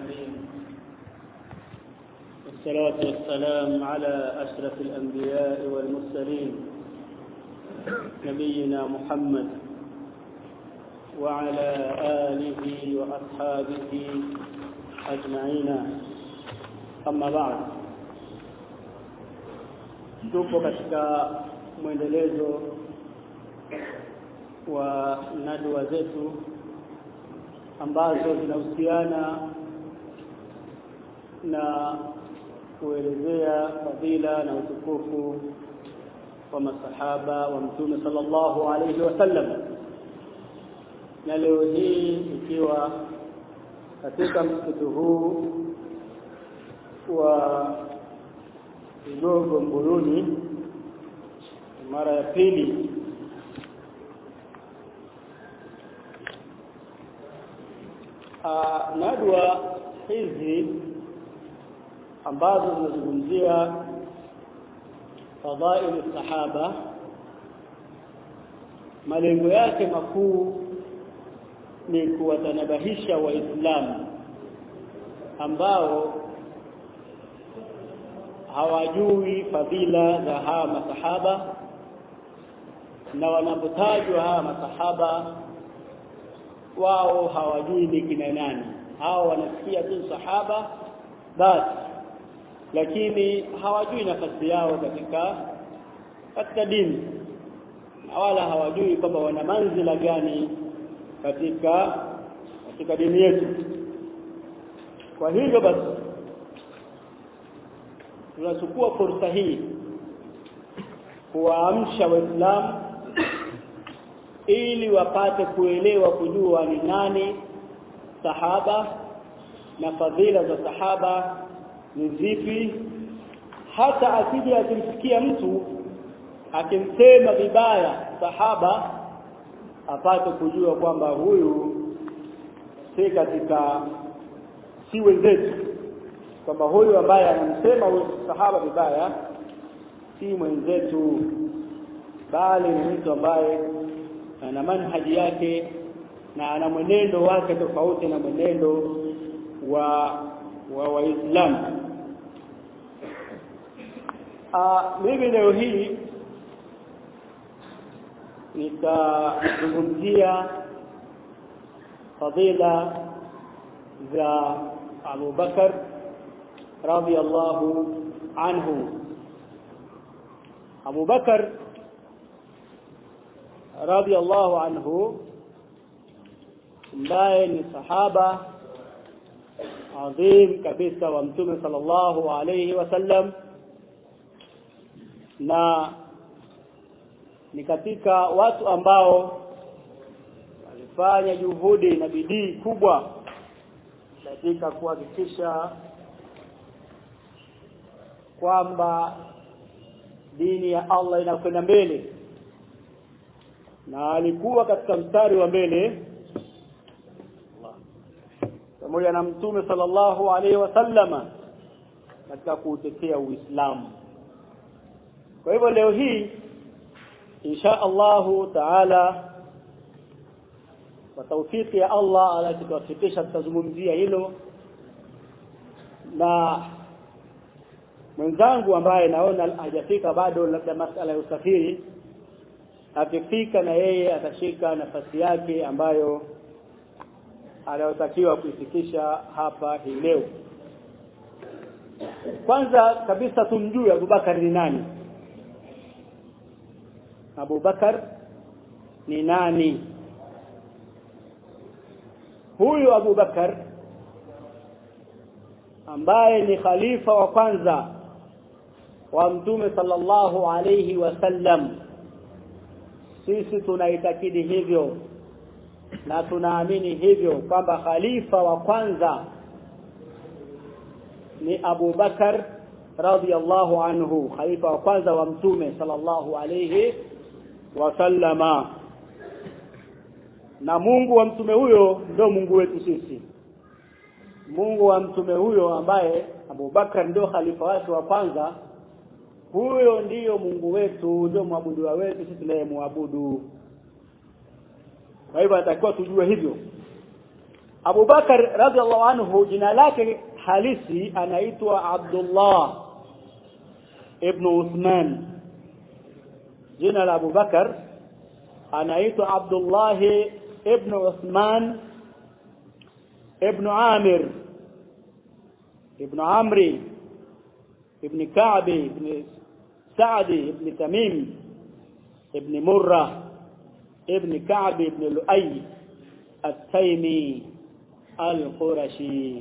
العالمين والصلاة والسلام على أشرف الأنبياء والمرسلين نبينا محمد وعلى آله وأصحابه أجمعين أما بعد tupo katika mwendelezo wa nadwa zetu ambazo zinahusiana na kuelezea fadhila na utukufu wa masahaba wa mtume sallallahu alayhi wasallam na leo hii ikiwa katika msikiti huu wa Kigogo Mbuyuni mara ya pili nadwa hizi ambazo zinazungumzia fadhaili sahaba malengo yake makuu ni kuwatanabahisha waislamu ambao hawajui fadhila za hawa masahaba na wanapotajwa hawa masahaba wao hawajui ni kina nani hao wanasikia tu sahaba basi lakini hawajui nafasi yao katika katika dini na wala hawajui kwamba wana manzila gani katika katika dini yetu kwa hivyo basi tunachukua fursa hii kuwaamsha waislamu ili wapate kuelewa kujua ni nani sahaba na fadhila za sahaba ni zipi hata akija akimsikia mtu akimsema vibaya sahaba apate kujua kwamba huyu si katika si wenzetu kwamba huyu ambaye anamsema huyu sahaba vibaya si mwenzetu bali ni mtu ambaye ana manhaji yake na ana mwenendo wake tofauti na mwenendo wa wa waislamu mimi leo hii nitazungumzia fadila za Abu Bakar radiyallahu anhu Abu Bakar radiyallahu anhu ambaye ni sahaba adhim kabisa wa mtume sallallahu alayhi wasallam na ni katika watu ambao walifanya juhudi na bidii kubwa katika kuhakikisha kwamba dini ya Allah inakwenda mbele na alikuwa katika mstari wa mbele pamoja na mtume sallallahu alaihi wasallama katika kuutetea Uislamu kwa hivyo leo hii insha Allahu taala kwa taufiki ya Allah alatufikisha tutazungumzia hilo na mwenzangu ambaye naona hajafika bado labda masala ya usafiri akifika na yeye atashika nafasi yake ambayo anayotakiwa kuifikisha hapa hii leo kwanza kabisa tumjue Abubakar ni nani Abubakar ni nani huyu Abubakar ambaye ni khalifa wa kwanza wa mtume sallallahu alayhi wasallam sisi tunaitakidi hivyo na tunaamini hivyo kwamba khalifa wa kwanza ni Abu Bakar radhiyallahu anhu khalifa wa kwanza wa mtume sallallahu alayhi wasallama na Mungu wa mtume huyo ndio Mungu wetu sisi Mungu wa mtume huyo ambaye Abu Bakar ndio khalifa wake wa kwanza huyo ndiyo Mungu wetu ndio mwabudu wetu sisi tunayemwabudu kwa hivyo atakiwa tujue hivyo Abu Bakar radhiallahu anhu jina lake halisi anaitwa Abdullah ibn Uthman jina la Abu Bakar anaitwa Abdullah ibn Uthman ibn Amir ibn Amri ibn Ka'b ibn Sa'd ibn Tamim ibn Murrah ابن كعب بن لؤي التيمي القرشي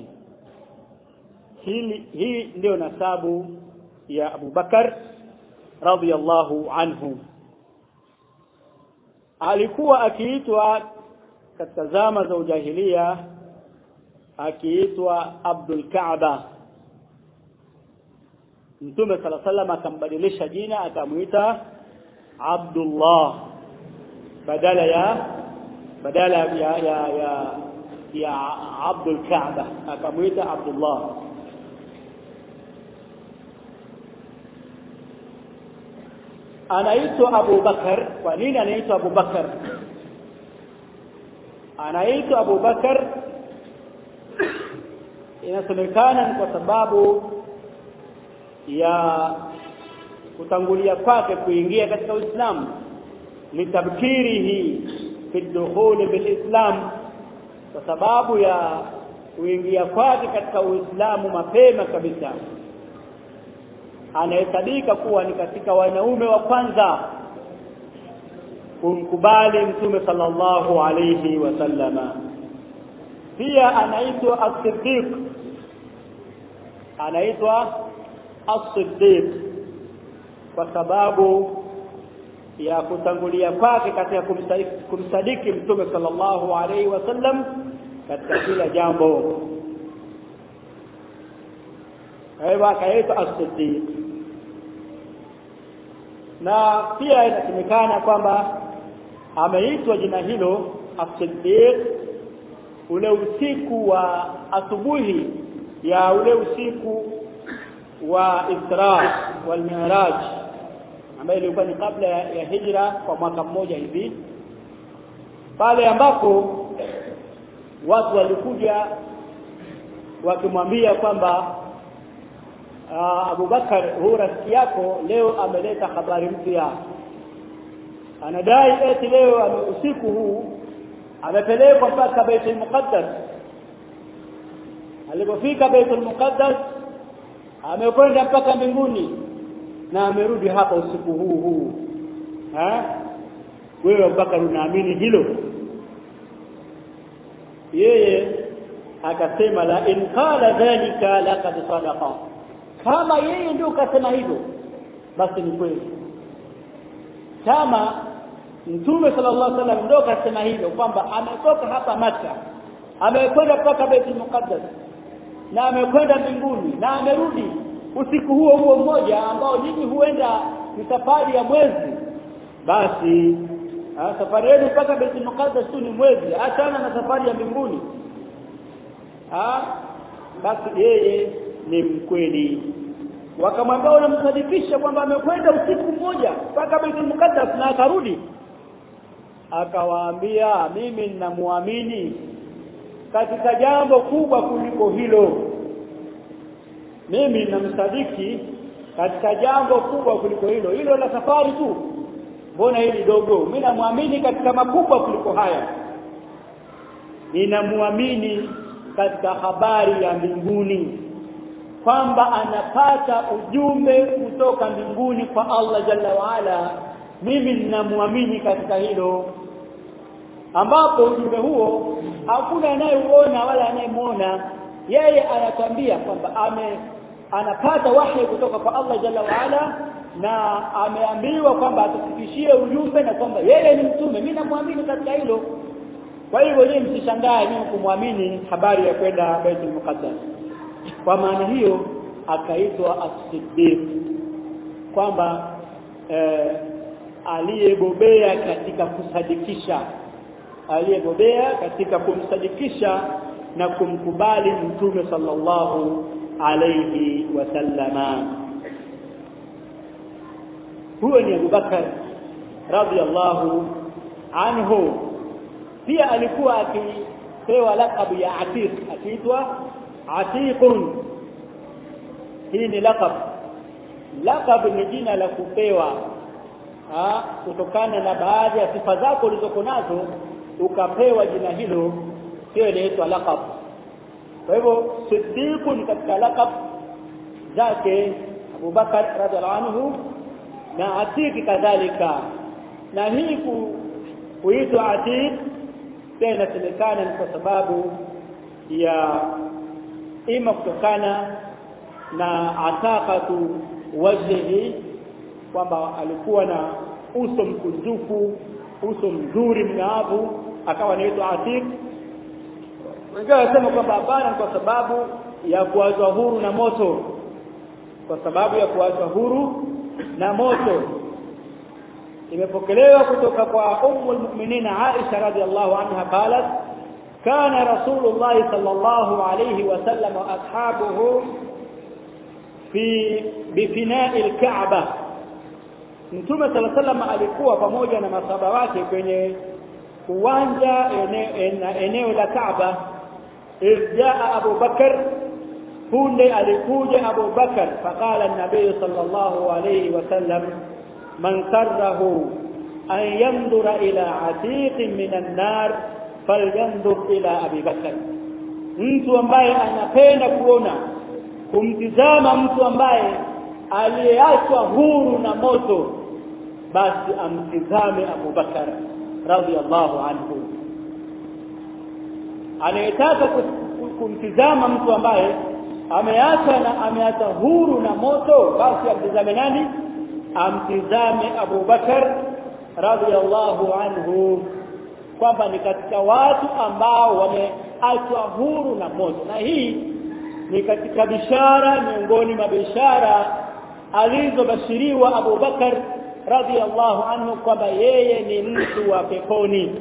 hili hii ndio nasabu ya Abu Bakar radhiyallahu anhu alikuwa akiitwa katika zama za ujahilia akiitwa Abdul Kaaba Mtume sala sallam akambadilisha jina akamuita Abdullah badala ya badala ya ya ya, ya Abdul Kaaba akamuita Abdullah anaitwa Abu Bakar kwa nini anaitwa Abu Bakar anaitwa Abu Bakar inasemekana ni kwa sababu ya kutangulia kwake kuingia katika Uislamu litabkirihi fi dukhul bilislam kwa sababu ya kuingia kwake katika Uislamu mapema kabisa anahesabika kuwa ni katika wanaume wa kwanza kumkubali mtume sallallahu alayhi wasallama pia anaitwa as-siddiq anaitwa as-siddiq kwa sababu ya kutangulia kwake katika kumsadiki, kumsadiki mtume sallallahu alaihi wasallam katika kila jambo kwa hivyo akaitwa as-siddiq na pia inasemekana kwamba ameitwa jina hilo as-siddiq ule usiku wa asubuhi ya ule usiku wa Isra wal Mi'raj ambayo ilikuwa ni kabla ya, ya hijra kwa mwaka mmoja hivi pale ambapo watu walikuja wakimwambia kwamba Abu Bakar huu rafiki yako leo ameleta habari mpya anadai eti leo usiku huu amepelekwa mpaka Baitul Muqaddas alipofika Baitul Muqaddas amekwenda mpaka mbinguni na amerudi hapa usiku huu huu ha wewe Abubakar unaamini hilo yeye akasema la in qala dhalika laqad sadaqa kama yeye ndio kasema hivyo basi ni kweli kama Mtume sallallahu alaihi wasallam ndio kasema hivyo kwamba ametoka hapa Maka amekwenda mpaka Baitul Muqaddas na amekwenda mbinguni na amerudi usiku huo huo mmoja ambao nyinyi huenda ni safari ya mwezi basi ha, safari yenu mpaka Baitul Muqaddas tu ni mwezi achana na safari ya mbinguni ha, basi yeye ni mkweli wakamwambia unamsadikisha kwamba amekwenda usiku mmoja mpaka Baitul Muqaddas na akarudi akawaambia mimi ninamuamini katika jambo kubwa kuliko hilo mimi namsadiki katika jambo kubwa kuliko hilo hilo la safari tu mbona hili dogo mimi namwamini katika makubwa kuliko haya ninamwamini katika habari ya mbinguni kwamba anapata ujumbe kutoka mbinguni kwa Allah jalla waala mimi ninamwamini katika hilo ambapo ujumbe huo hakuna anayeuona wala anayemuona yeye anatambia kwamba ame anapata wahi kutoka kwa Allah jalla waala na ameambiwa kwamba atufikishie ujumbe na kwamba yeye ni mtume mimi namwamini katika hilo kwa hivyo yeye msishangae mimi kumwamini habari ya kwenda Baitul Muqaddas kwa maana hiyo akaitwa as-siddiq kwamba eh, aliyebobea katika kusadikisha aliyebobea katika kumsadikisha na kumkubali mtume sallallahu alayhi wasallama huyo ni Abu Bakar radhiallahu anhu pia alikuwa akapewa lakabu ya Atiq akiitwa Atiqun hii ni laqab laqab ni jina la kupewa ha, kutokana na baadhi ya sifa zako ulizoko nazo ukapewa jina hilo hiyo inaitwa laqab kwa hivyo siddiqun katika laqab zake Abu Bakar radhiallahu anhu na Atiq kadhalika na hii kuitwa Atiq pia inasemekana ni kwa sababu ya ima kutokana na ataqatu wajhihi kwamba alikuwa na uso mkunjufu uso mzuri mng'aavu akawa anaitwa Atiq wengine wanasema kwamba hapana kwa sababu ya kuachwa huru na moto kwa sababu ya kuachwa huru na moto imepokelewa kutoka kwa ummu almu'minin Aisha radhiallahu anha qalat kana rasulullah sallallahu alayhi wasallam wa ashabuhu fi bifina'i alka'ba Mtume صلى الله عليه alikuwa pamoja na masaba wake kwenye uwanja eneo, eneo la Kaaba irjaa Abu Bakar punde alikuja Abu Bakar faqala an-nabiy sallallahu alayhi wasallam man sarrahu an yanzura ila atiqin min an-nar falyanzur ila Abi Bakar mtu ambaye anapenda kuona kumtizama mtu ambaye aliyeachwa huru na moto basi amtizame Abu Bakar radhiallahu anhu anayetaka kumtizama mtu ambaye ameacha na ameacha huru na moto basi amtizame nani amtizame Abu Bakar radhiallahu anhu kwamba ni katika watu ambao wameachwa huru na moto na hii ni katika bishara miongoni mwa bishara alizobashiriwa Abu Bakar radhiallahu anhu kwamba yeye ni mtu wa peponi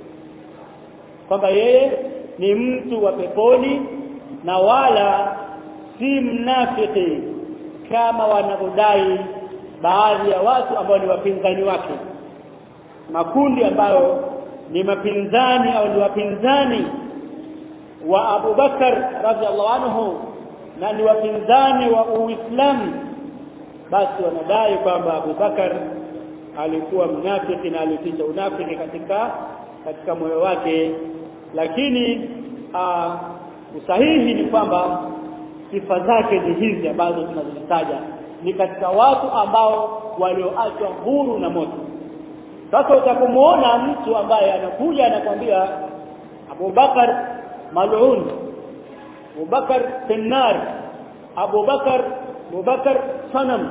kwamba yeye ni mtu wa peponi na wala si mnafiki kama wanavyodai baadhi ya watu ambao ni wapinzani wake makundi ambayo ni mapinzani au ni wapinzani wa Abu Bakar radhiallahu anhu na ni wapinzani wa Uislamu basi wanadai kwamba Abu Bakar alikuwa mnafiki na alificha unafiki katika katika moyo wake lakini uh, usahihi ni kwamba sifa zake ni hizi ambazo tunazitaja ni katika watu ambao walioachwa huru na moto sasa utakomuona mtu ambaye anakuja anakwambia Abu Bakar mal'un Abu Bakar finnar Abu Bakar Abu Bakar sanam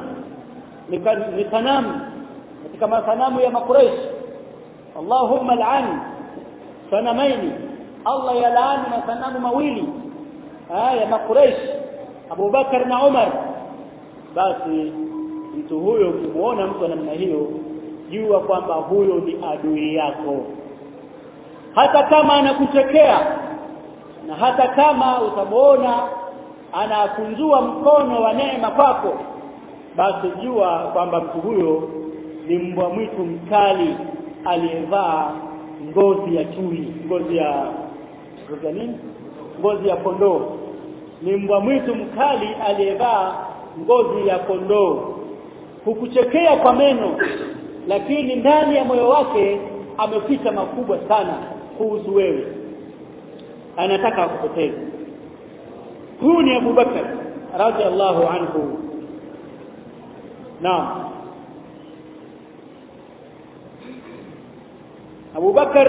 ni sanam katika masanamu ya makuraish Allahumma al'an sanamaini Allah yalaani masanamu mawili haya makuraish Abu Bakar na Umar basi mtu huyo ukimuona mtu namna hiyo jua kwamba huyo ni adui yako hata kama anakuchekea na hata kama utamuona anakunjua mkono wa neema kwako basi jua kwamba mtu huyo ni mbwa mwitu mkali aliyevaa ngozi ya chui ngozi ya ngozi ya nini ngozi ya kondoo ni mbwa mwitu mkali aliyevaa ngozi ya kondoo hukuchekea kwa meno lakini ndani ya moyo wake ameficha makubwa sana kuhusu wewe anataka akupoteze huyu ni Abu Bakar radhiallahu anhu naam Abu Bakar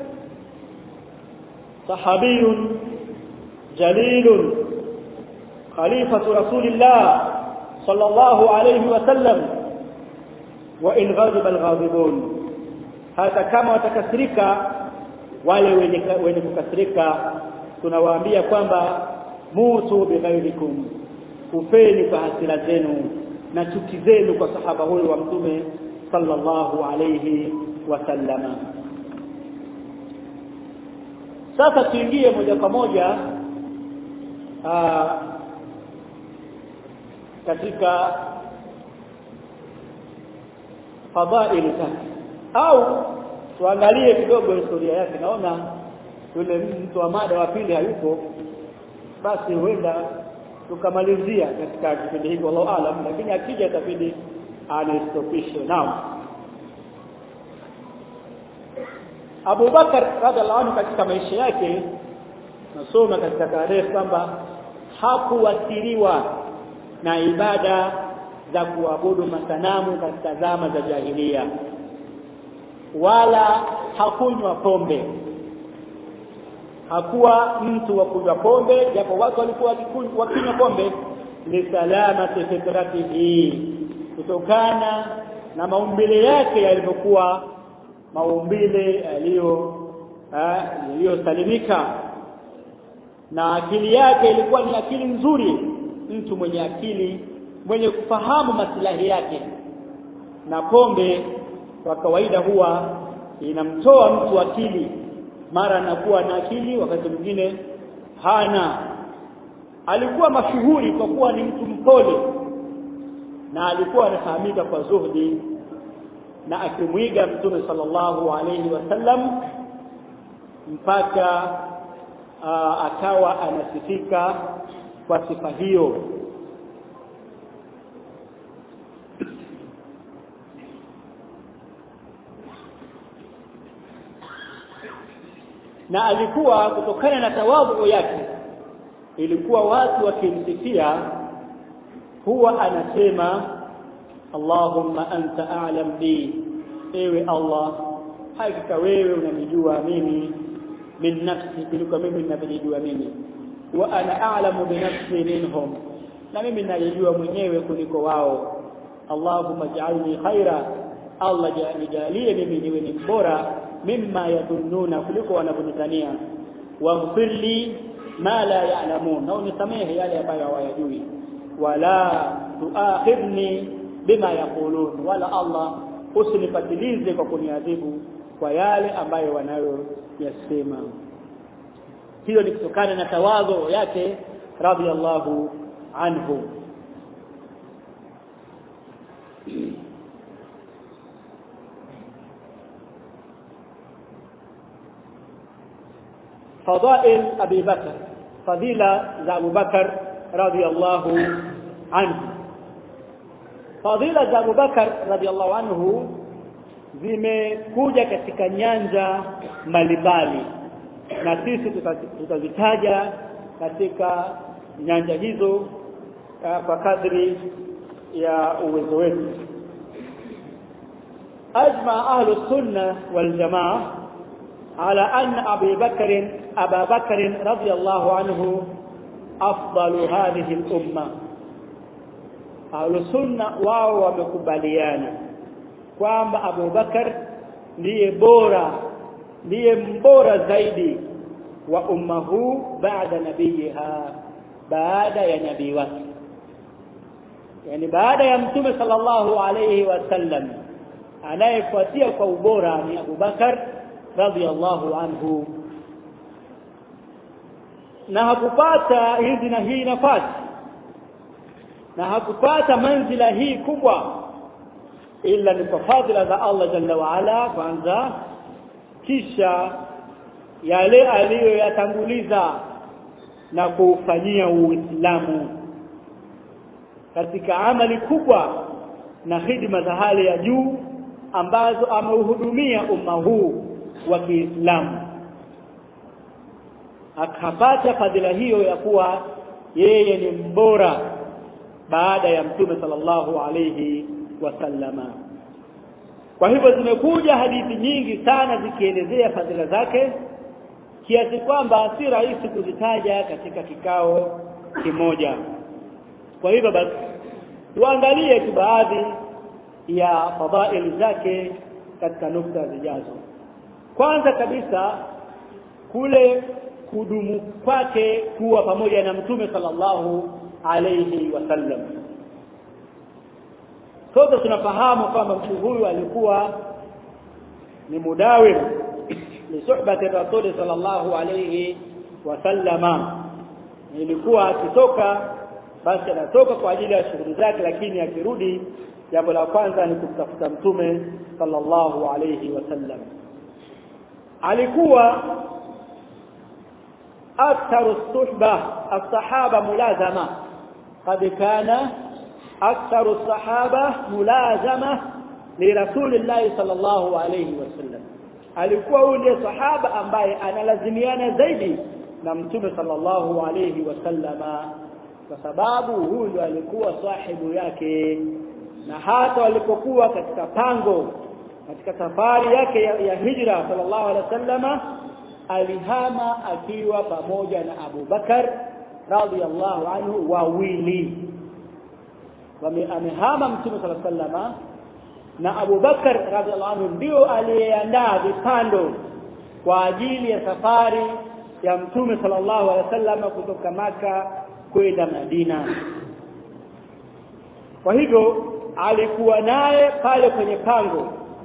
صحابي جليل خليفة رسول الله صلى الله عليه وسلم وإن غضب الغاضبون hata kama watakasirika wale wenye wenye kukasirika tunawaambia kwamba mutu bighairikum kufeni kwa hasira zenu na chuki zenu kwa sahaba huyo wa mtume sallallahu alayhi wasallama sasa tuingie moja kwa moja aa, katika fadhaili zake au tuangalie kidogo historia yake naona yule mtu wa mada wa pili hayupo basi huenda tukamalizia katika kipindi hiki wallahu alam lakini akija itabidi anistopishe naam Abu Bakar radhiallahu anhu katika maisha yake nasoma katika tarehe kwamba hakuwasiriwa na ibada za kuabudu masanamu katika zama za jahilia wala hakunywa pombe hakuwa mtu wa kunywa pombe japo watu walikuwa wakinywa pombe li salamati fitratihi kutokana na maumbile yake yalivyokuwa maumbile yaliyo yaliyosalimika na akili yake ilikuwa ni akili nzuri mtu mwenye akili mwenye kufahamu maslahi yake na pombe kwa kawaida huwa inamtoa mtu akili mara anakuwa na akili wakati mwingine hana alikuwa mashuhuri kwa kuwa ni mtu mpole na alikuwa anafahamika kwa zuhdi na akimwiga mtume sallallahu alayhi wasallam mpaka uh, akawa anasifika kwa sifa hiyo na alikuwa kutokana na tawadhu yake ilikuwa watu wakimsifia huwa anasema Allahumma anta a'lam bi ewe Allah hakika wewe unanijua mimi min nafsi kuliko mimi ninavyojua mimi wa ana a'lamu bi nafsi minhum na mimi najijua mwenyewe kuliko wao Allahumma ij'alni khaira Allah nijalie mimi niwe ni bora mimma yadhunnuna kuliko wanavyonitania waghfir li ma la ya'lamun na unisamehe yale ambayo hawayajui wala tuakhidni bima yaqulun wala Allah usinipatilize kwa kuniadhibu kwa yale ambayo wanayoyasema hiyo ni kutokana na tawadhu yake radhiallahu anhu فضائل أبي بكر فضيلة أبو بكر رضي الله عنه فضيلة أبو بكر رضي الله عنه zimekuja katika nyanja mbalimbali na sisi tutazitaja katika nyanja hizo uh, kwa kadri ya uwezo wetu ajma ahlu sunna wal jamaa على أن أبي بكر أبا بكر رضي الله عنه أفضل هذه الأمة أهل السنة واو ومكباليانا kwamba Abu Bakar ndiye bora ndiye mbora zaidi wa umma huu baada nabiyiha baada ya nabii wake yani baada ya mtume sallallahu alayhi wasallam anayefuatia kwa ubora ni Abu Bakar radhiallahu anhu na hakupata hizi na hii nafasi na hakupata manzila hii kubwa ila ni kwa fadhila za Allah jalla wa ala kwanza kisha yale aliyoyatanguliza na kuufanyia Uislamu katika amali kubwa na hidima za hali ya juu ambazo ameuhudumia umma huu wa Kiislamu akapata fadhila hiyo ya kuwa yeye ni mbora baada ya mtume sallallahu alayhi wasallama kwa hivyo zimekuja hadithi nyingi sana zikielezea fadhila zake kiasi kwamba si rahisi kuzitaja katika kikao kimoja kwa hivyo basi tuangalie tu baadhi ya fadhaili zake katika nukta zijazo kwanza kabisa kule kudumu kwake kuwa pamoja na mtume sallallahu alayhi wasallam sote tunafahamu kwamba mtu huyu alikuwa ni mudawim li suhbati rasul sallallahu alayhi wasallama ilikuwa akitoka basi anatoka kwa ajili ya shughuli zake lakini akirudi jambo la kwanza ni kumtafuta mtume sallallahu alayhi wasallam alikuwa أكثر الصحبة الصحابة ملازمة قد كان أكثر الصحابة ملازمة لرسول الله صلى الله عليه وسلم alikuwa yule sahaba ambaye analazimiana zaidi na mtume sallallahu alayhi wasallama kwa sababu huyu alikuwa sahibu yake na hata walipokuwa katika pango katika safari yake ya, ya hijra sallallahu alaihi wasallama alihama akiwa pamoja na Abu Bakar radhiallahu anhu wawili amehama mtume sallallahu alaihi wasallama na Abu Bakar radhiallahu anhu ndio aliyeandaa vipando kwa ajili ya safari ya mtume sallallahu alaihi wasallam kutoka maka kwenda Madina kwa hivyo alikuwa naye pale kwenye pango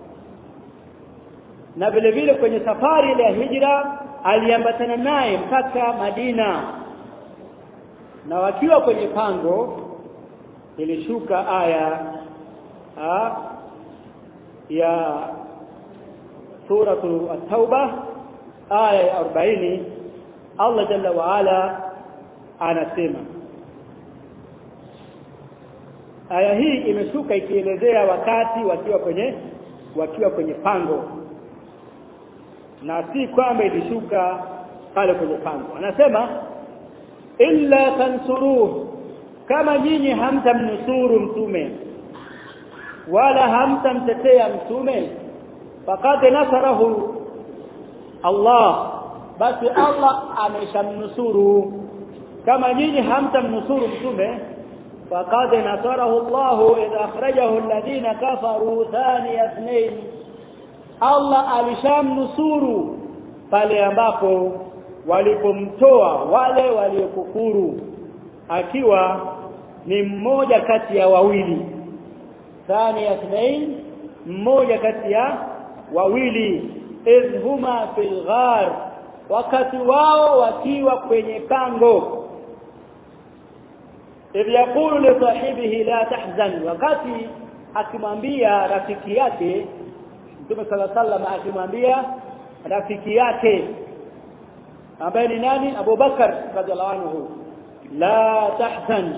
na vile vile kwenye safari ile ya hijra aliambatana naye mpaka Madina na wakiwa kwenye pango ilishuka aya ha, ya suratu at-tauba aya ya 40 Allah jalla wa ala anasema aya hii imeshuka ikielezea wakati wakiwa kwenye wakiwa kwenye pango na si kwamba ilishuka pale kwenye pango anasema illa tansuruhu kama nyinyi hamtamnusuru mtume wala hamtamtetea mtume faqad nasarahu Allah basi Allah ameshamnusuru kama nyinyi hamtamnusuru mtume faqad nasarahu Allah idha akhrajahu alladhina kafaru thani ithnain Allah alishamnusuru pale ambapo walipomtoa wale waliokufuru akiwa ni mmoja kati ya wawili thani ithnain mmoja kati ya wawili idh huma fil ghar wakati wao wakiwa kwenye pango idh yaqulu li sahibihi la tahzan wakati akimwambia rafiki yake Mtume sala sallam akimwambia rafiki yake ambaye ni nani Abu Bakar radhiallahu anhu la tahzan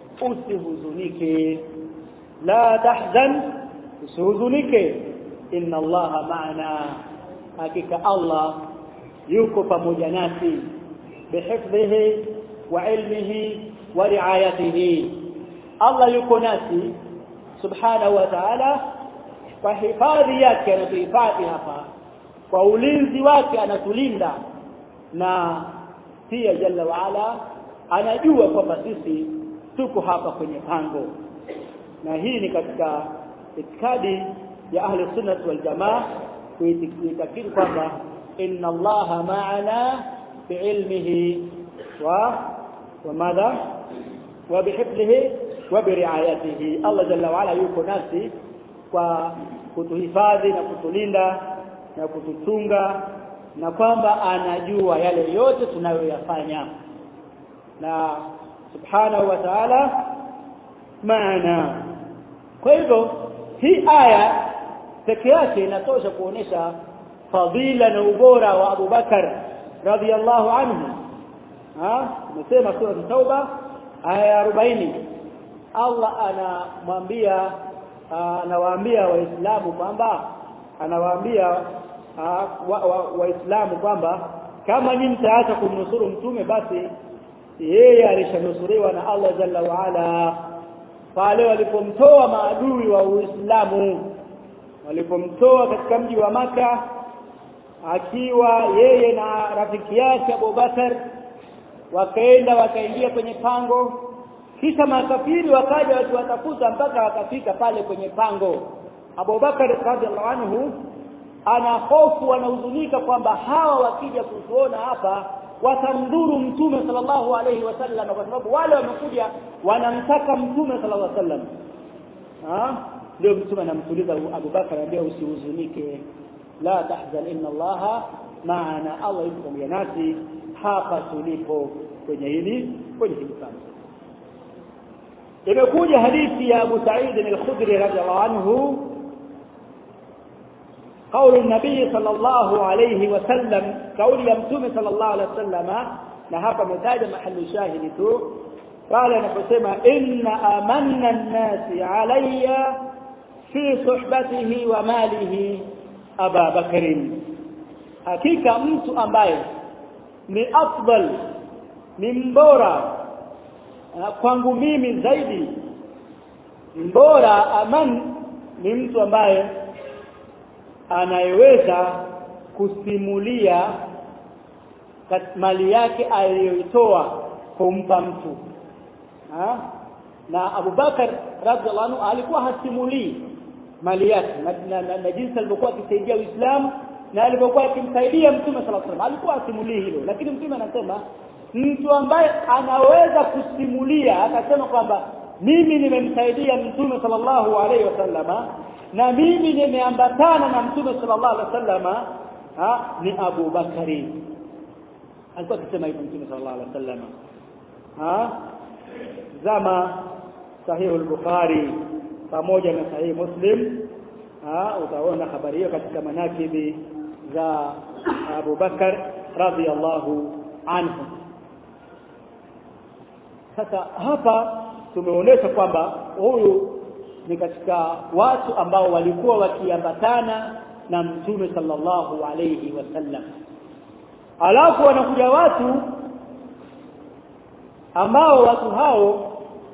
usihuzunike la tahzan usihuzunike inna allaha ma'ana hakika Allah yuko pamoja nasi bihifdhihi wa ilmihi wa riayatihi Allah yuko nasi subhanahu wa ta'ala kwa hifadhi yake anatuhifadhi hapa kwa ulinzi wake anatulinda na pia jalla wa ala anajua kwamba sisi tuko hapa kwenye pango na hii ni katika itikadi ya ahli sunnah wal jamaa kuitakidi kwamba inna allaha ma'ana biilmihi wa wa madha wa bihifdhihi wa biriayatihi Allah jalla wa ala yuko nasi kwa kutuhifadhi na kutulinda na kutuchunga na kwamba anajua yale yote tunayoyafanya na subhanahu wa ta'ala maana kwa hivyo hii aya peke yake inatosha kuonesha fadhila na ubora wa Abu Bakar radhiallahu anhu ha tumesema sura tauba aya ya 40 Allah anamwambia anawaambia waislamu kwamba anawaambia waislamu kwamba kama nyinyi mtaacha kumnusuru mtume basi yeye alishanusuriwa na Allah jalla wa ala pale walipomtoa maadui wa Uislamu walipomtoa katika mji wa maka akiwa yeye na rafiki yake Abu Bakar wakaenda wakaingia kwenye pango kisha makafiri wakaja wakiwatafuta mpaka wakafika pale kwenye pango Abu Bakar radhiallahu anhu ana hofu anahuzunika kwamba hawa wakija kutuona hapa watamdhuru mtume sallallahu alayhi wasallam kwa sababu wale wamekuja wanamtaka mtume sallallahu alayhi wasallam ah ndio mtume anamtuliza Abu Bakar anambia usihuzunike la tahzan inna allaha maana Allah yuko pamoja nasi hapa tulipo kwenye hili kwenye hili sana imekuja hadithi ya Abu Sa'id al-Khudri radhiallahu anhu قول النبي صلى الله عليه وسلم قول يمتوم صلى الله عليه وسلم na hapa ametaja mahali shahidi tu pale anaposema inna amanna an-nasi alayya fi suhbatihi wa malihi Aba Bakrin hakika mtu ambaye ni afdal ni mbora kwangu mimi zaidi mbora aman ni mtu ambaye anayeweza kusimulia mali yake aliyoitoa kumpa mtu ha? na Abu Bakar radhiallahu anhu alikuwa hasimulii mali yake na, na, na, na jinsi alivyokuwa akisaidia Uislamu na alivyokuwa akimsaidia Mtume sallallahu alaihi wasallam alikuwa asimulii hilo lakini Mtume anasema mtu ambaye anaweza kusimulia akasema kwamba mimi nimemsaidia Mtume sallallahu alaihi wasallama na mimi nimeambatana na Mtume sallallahu alaihi wasallama ni Abu Bakari alikuwa akisema hivyo Mtume sallallahu alaihi wasallama ha zama sahihu al-Bukhari pamoja na sahihi Muslim ha utaona habari hiyo katika manakibi za Abu Bakar radhiyallahu anhu sasa hapa tumeonyesha kwamba huyu ni katika watu ambao walikuwa wakiambatana na mtume sallallahu alayhi wasallam alafu wanakuja watu ambao watu hao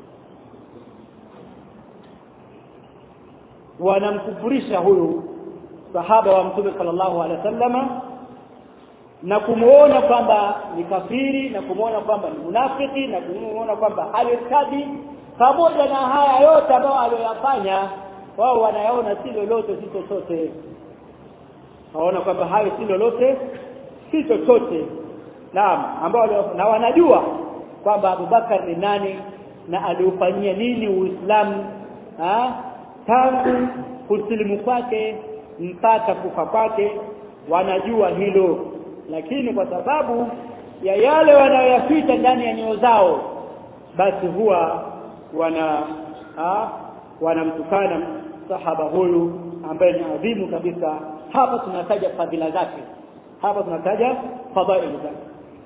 wanamkufurisha huyu sahaba wa mtume sallallahu alaihi wasallama na kumuona kwamba ni kafiri na kumuona kwamba ni munafiki na kumuona kwamba alirtadi pamoja na haya yote ambayo aliyoyafanya wao wanayaona si lolote si chochote waona kwamba hayo si lolote si chochote naam ambao na wanajua kwamba Abubakar ni nani na aliufanyia nini Uislamu tangu kusilimu kwake mpaka kufa kwake wanajua hilo lakini kwa sababu ya yale wanayoyaficha ndani ya nyoyo zao basi huwa wana ha, wanamtukana sahaba huyu ambaye ni adhimu kabisa hapa tunataja fadhila zake hapa tunataja fadhaili zake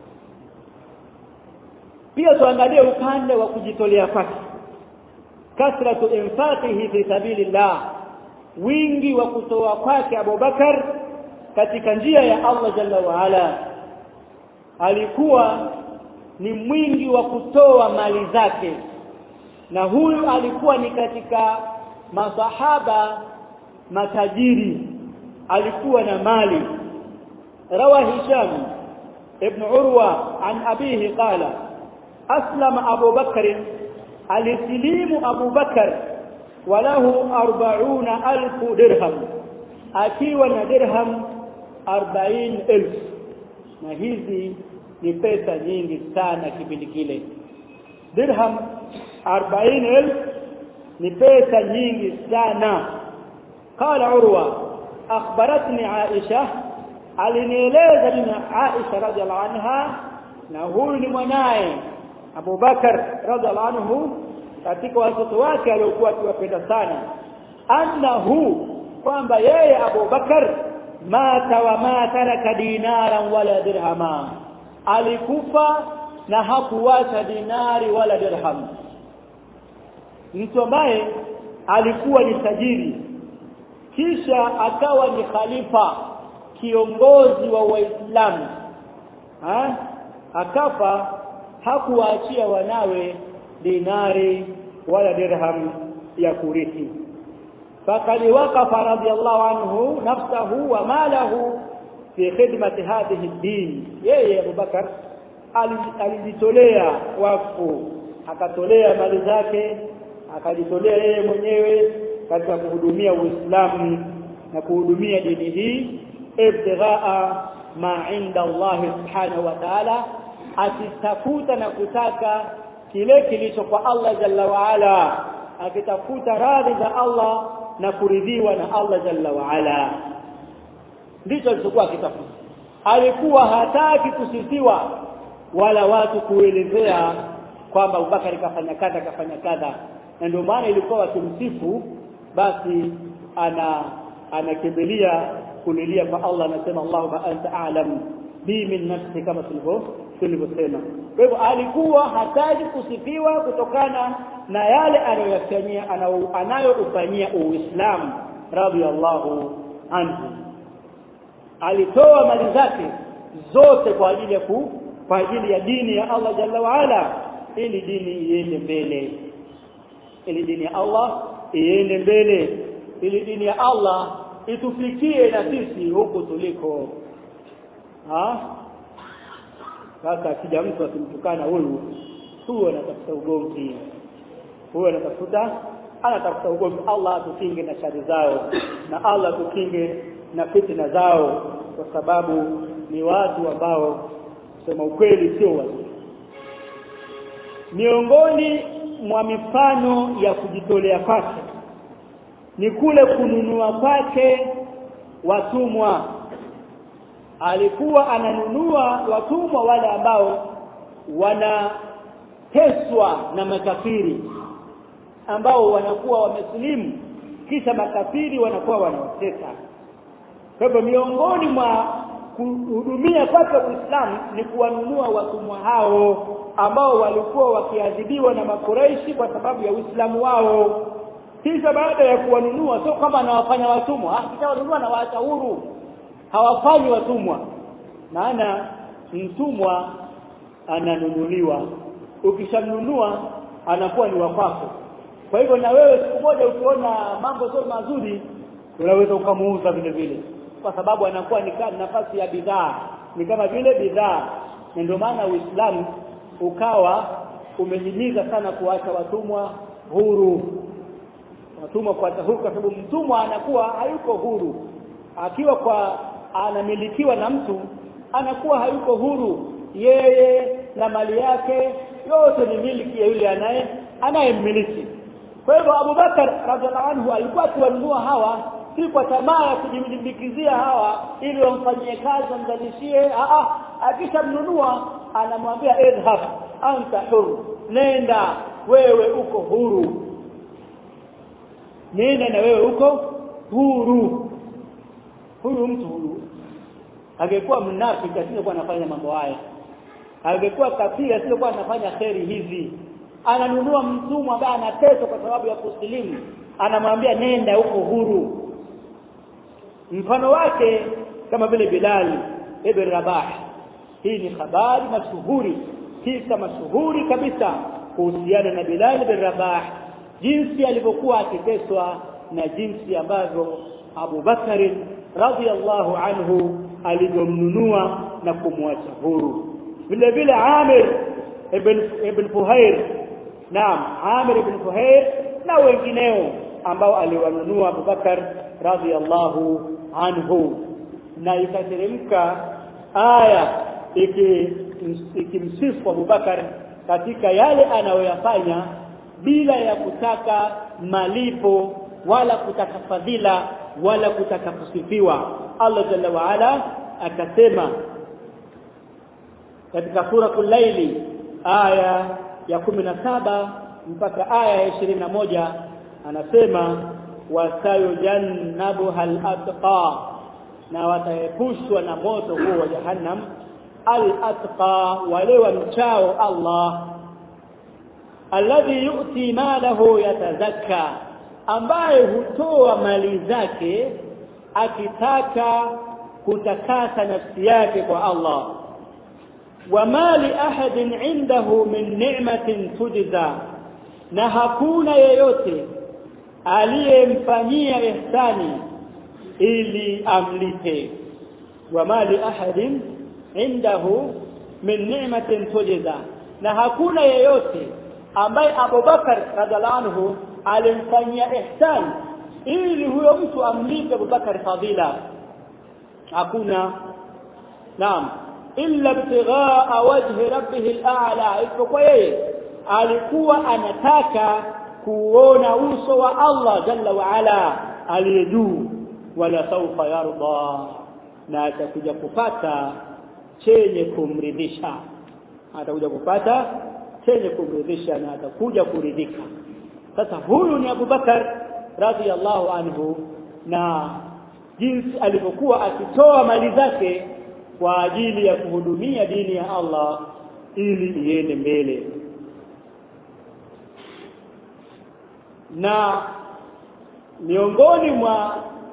pia tuangalie upande wa kujitolea kwake kasratu infaqihi fi sabilillah wingi wa kutoa kwake Abubakar katika njia ya Allah jalla wa ala alikuwa ni mwingi wa kutoa mali zake na huyu alikuwa ni katika masahaba matajiri alikuwa na mali rawa hisham ibn urwa an abihi qala aslama abu bakr alisilimu abu bakr walahu 40000 dirham akiwa na dirham 40000 na hizi ni pesa nyingi sana kipindi kile dirham 40000 ni pesa nyingi sana قال عروة أخبرتني عائشة alinieleza mimi Aisha radhiallahu anha na huyu ni mwanaye Abu Bakar radhiallahu anhu katika watoto wake aliokuwa akiwapenda sana annahu kwamba yeye Abu Bakar mata wa ma taraka dinaran wala dirhama alikufa na hakuwacha dinari wala dirham mtu ambaye alikuwa ni tajiri kisha akawa ni khalifa kiongozi wa waislamu ha? akafa hakuwaachia wanawe dinari wala dirham ya kurithi فقد وقف رضي الله عنه نفسه وماله في خدمة هذه الدين yeye Abu Bakar alijitolea wakfu akatolea mali zake akajitolea yeye mwenyewe katika kuhudumia Uislamu na kuhudumia dini hii ibtighaa ma inda Allah subhanahu wa ta'ala akitafuta na kutaka kile kilicho kwa Allah jalla wa ala akitafuta radhi za Allah na kuridhiwa na Allah jalla wa ala ndicho alichokuwa akitafuta alikuwa hataki kusifiwa wala watu kuelezea kwamba Abubakar kafanya kadha kafanya kadha na ndio maana ilikuwa wakimsifu basi ana anakimbilia kulilia kwa Allah anasema Allahumma anta a'lam bi min nafsi kama tulivyo tulivyosema kwa hivyo alikuwa hataji kusifiwa kutokana na yale anayofanyia anayofanyia Uislamu radhiallahu anhu alitoa mali zake zote kwa ajili ya ku, kwa ajili ya dini ya Allah jalla waala ili dini iende mbele ili dini ya Allah iende mbele ili dini ya Allah itufikie na sisi huku tuliko ha sasa akija mtu akimtukana huyu huyu anatafuta ugomvi huyu anatafuta anatafuta ugomvi Allah atukinge na shari zao na Allah atukinge na fitina zao kwa sababu ni watu ambao sema ukweli sio wazuri miongoni mwa mifano ya kujitolea kwake ni kule kununua kwake watumwa alikuwa ananunua watumwa wale ambao wanateswa na makafiri ambao wanakuwa wamesilimu kisha makafiri wanakuwa wanawatesa kwa hivyo miongoni mwa kuhudumia kwake Uislamu ni kuwanunua watumwa hao ambao walikuwa wakiadhibiwa na makuraishi kwa sababu ya Uislamu wao kisha baada ya kuwanunua sio kama anawafanya watumwa akishawanunua na waacha huru hawafanyi watumwa maana mtumwa ananunuliwa ukishamnunua anakuwa ni wakwako kwa hivyo na wewe siku moja ukiona mambo sio mazuri unaweza ukamuuza vile vile kwa sababu anakuwa ni kama nafasi ya bidhaa ni kama vile bidhaa na ndio maana Uislamu ukawa umehimiza sana kuacha watumwa huru watumwa kuacha huru kwa sababu mtumwa anakuwa hayuko huru akiwa kwa anamilikiwa na mtu anakuwa hayuko huru yeye na mali yake yote ni miliki ya yule anaye anayemmiliki kwa hivyo Abubakar radhiallahu anhu alikuwa akiwanunua hawa si kwa tamaa ya kujilimbikizia hawa ili wamfanyie kazi wamzalishie akishamnunua anamwambia idhhab anta huru nenda wewe uko huru nenda na wewe uko huru huyu mtu huyu angekuwa mnafiki asingekuwa anafanya mambo haya angekuwa kafiri asingekuwa anafanya kheri hizi ananunua mtumwa ambaye anateswa kwa sababu ya kusilimu anamwambia nenda uko huru mfano wake kama vile Bilal ibn Rabah hii ni habari mashuhuri kisa mashuhuri kabisa kuhusiana na Bilal ibn Rabah jinsi alivyokuwa akiteswa na jinsi ambavyo Abu Bakari radhiallahu anhu alivyomnunua na kumwacha huru vile vile Amir ibn ibn Fuhair naam Amir ibn Fuhair na wengineo ambao aliwanunua Abu Bakar radhiallahu anhu na ikateremka aya ikimsifu Abu Bakar katika yale anayoyafanya bila ya kutaka malipo wala kutaka fadhila wala kutaka kusifiwa Allah jalla wa ala akasema katika suratul laili aya ya saba mpaka aya ya moja anasema wasayujannabuha al-atqa na wataepushwa na moto huo wa jahannam al-atqa wale wamchao Allah alladhi yu'ti malahu yatazakka ambaye hutoa mali zake akitaka kutakasa nafsi yake kwa Allah wama li ahadin indahu min ni'matin tujza na hakuna yeyote aliyemfanyia ihsani ili amlipe wama li ahadin indahu min ni'matin tujza na hakuna yeyote ambaye Abubakar radhiallahu anhu alimfanyia ihsan ili huyo mtu amlipe Abubakar fadhila hakuna naam illa ibtighaa wajhi rabbih al-a'la isipokuwa yeye alikuwa anataka kuona uso wa Allah jalla wa ala aliye juu wala saufa yarda na atakuja kupata chenye kumridhisha atakuja kupata chenye kumridhisha na atakuja kuridhika sasa huyu ni Abu Bakar radhiallahu anhu na jinsi alivyokuwa akitoa mali zake kwa ajili ya kuhudumia dini ya Allah ili iende mbele na miongoni mwa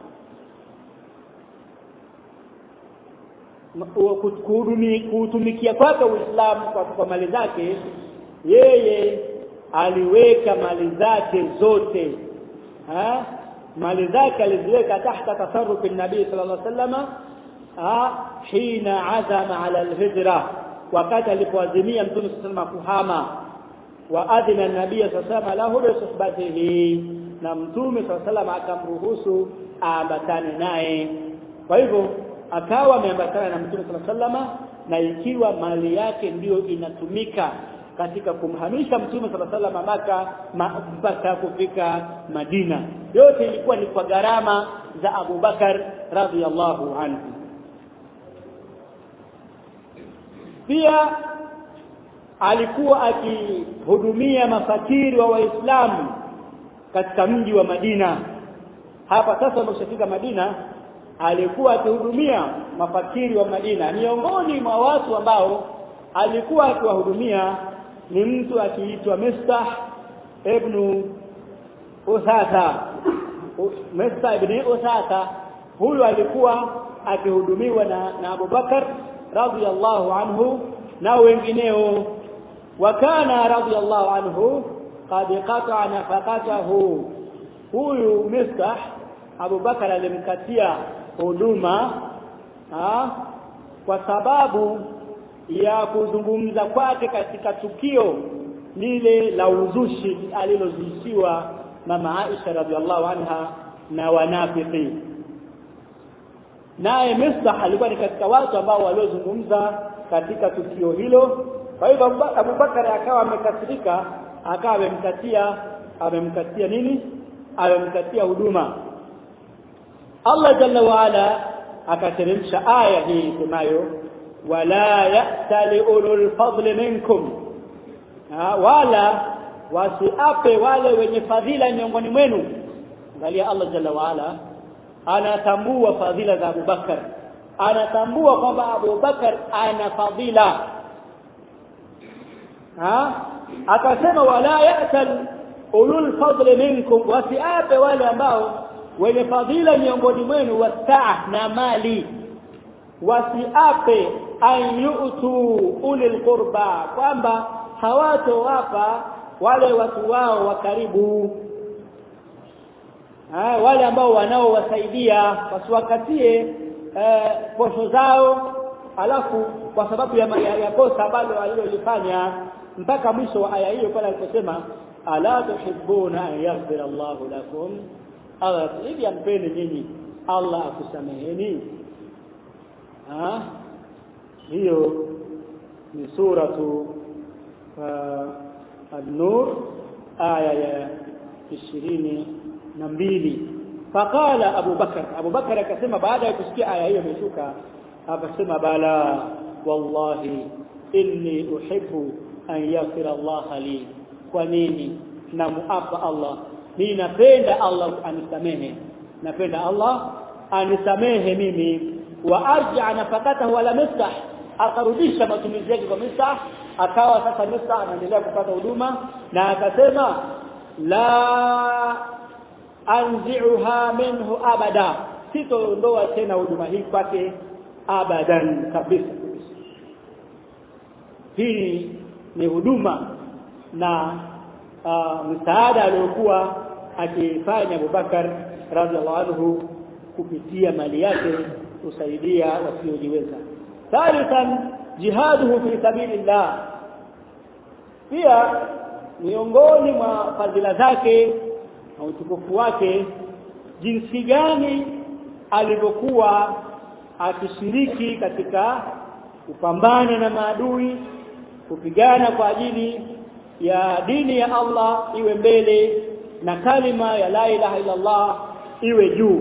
kuhutumikia kwake Uislamu kwa, kwa mali zake yeye aliweka mali zake zote ha? mali zake aliziweka tahta tasarrufi nabii sallallahu alaihi wasallam hina azama ala alhijra wakati alipoazimia mtume sallallahu kuhama wa adhina nabii sallallahu lahu bi suhbatihi na mtume sallallahu akamruhusu aambatane naye kwa hivyo akawa ameambatana na mtume sallallahu na ikiwa mali yake ndiyo inatumika katika kumhamisha mtume sallallahu alaihi maka mpaka kufika Madina yote ilikuwa ni kwa gharama za Abu Bakar radhiallahu anhu pia alikuwa akihudumia mafakiri wa waislamu katika mji wa Madina hapa sasa ameshafika Madina alikuwa akihudumia mafakiri wa Madina miongoni mwa watu ambao alikuwa akiwahudumia ni mtu akiitwa Mistah ibn Usasa Mistah ibn Usasa huyu alikuwa akihudumiwa na, na Abu Bakar radhiyallahu anhu na wengineo wakana radhiyallahu anhu qad qata'a nafaqatahu huyu Mistah Abu Bakar alimkatia huduma kwa sababu ya kuzungumza kwake katika tukio lile la uzushi alilozushiwa mama Aisha radhiallahu anha na wanafiki naye Mistah alikuwa ni katika watu ambao waliozungumza katika tukio hilo kwa hivyo Abu Bakar akawa amekasirika akawa amemkatia amemkatia nini amemkatia huduma Allah jalla wa ala akateremsha aya hii semayo wala ya'tali ulul fadli minkum ha, wala wasiape wale wenye fadhila miongoni mwenu angalia Allah jalla wa ala anatambua fadhila za Abu Bakar anatambua kwamba Abu Bakar ana fadhila ha akasema wala ya'tal ulul fadli minkum wasiape wale ambao wenye fadhila miongoni mwenu wasaa na mali wasiape an yu'tu ulil qurba kwamba hawatowapa wale watu wao wa karibu ha, wale ambao wanaowasaidia wasiwakatie eh, posho zao alafu kwa sababu ya, ya, ya kosa ambalo alilolifanya mpaka mwisho wa aya hiyo pale aliposema ala tuhibbuna an yaghfira Allahu lakum Allah hivi ampende nyinyi Allah akusameheni ah hiyo ni suratu uh, an-nur aya ya ishirini na mbili faqala Abu Bakar Abu Bakar akasema baada ya kusikia aya hiyo imeshuka akasema bala wallahi inni uhibbu an yaghfira Allah li kwa nini namuapa Allah mimi napenda Allah anisamehe napenda Allah anisamehe mimi wa arja nafakatahu wala mistah akarudisha matumizi yake kwa mistah akawa sasa mistah anaendelea kupata huduma na akasema la anzi'uha minhu abada sitoondoa tena huduma hii kwake abadan kabisa hii ni huduma na uh, msaada aliyokuwa akifanya Abubakar radhiallahu anhu kupitia mali yake kusaidia wasiojiweza thalithan jihaduhu fi sabilillah pia miongoni mwa fadhila zake na utukufu wake jinsi gani alivyokuwa akishiriki katika kupambana na maadui kupigana kwa ajili ya dini ya Allah iwe mbele na kalima ya la ilaha illa Allah iwe juu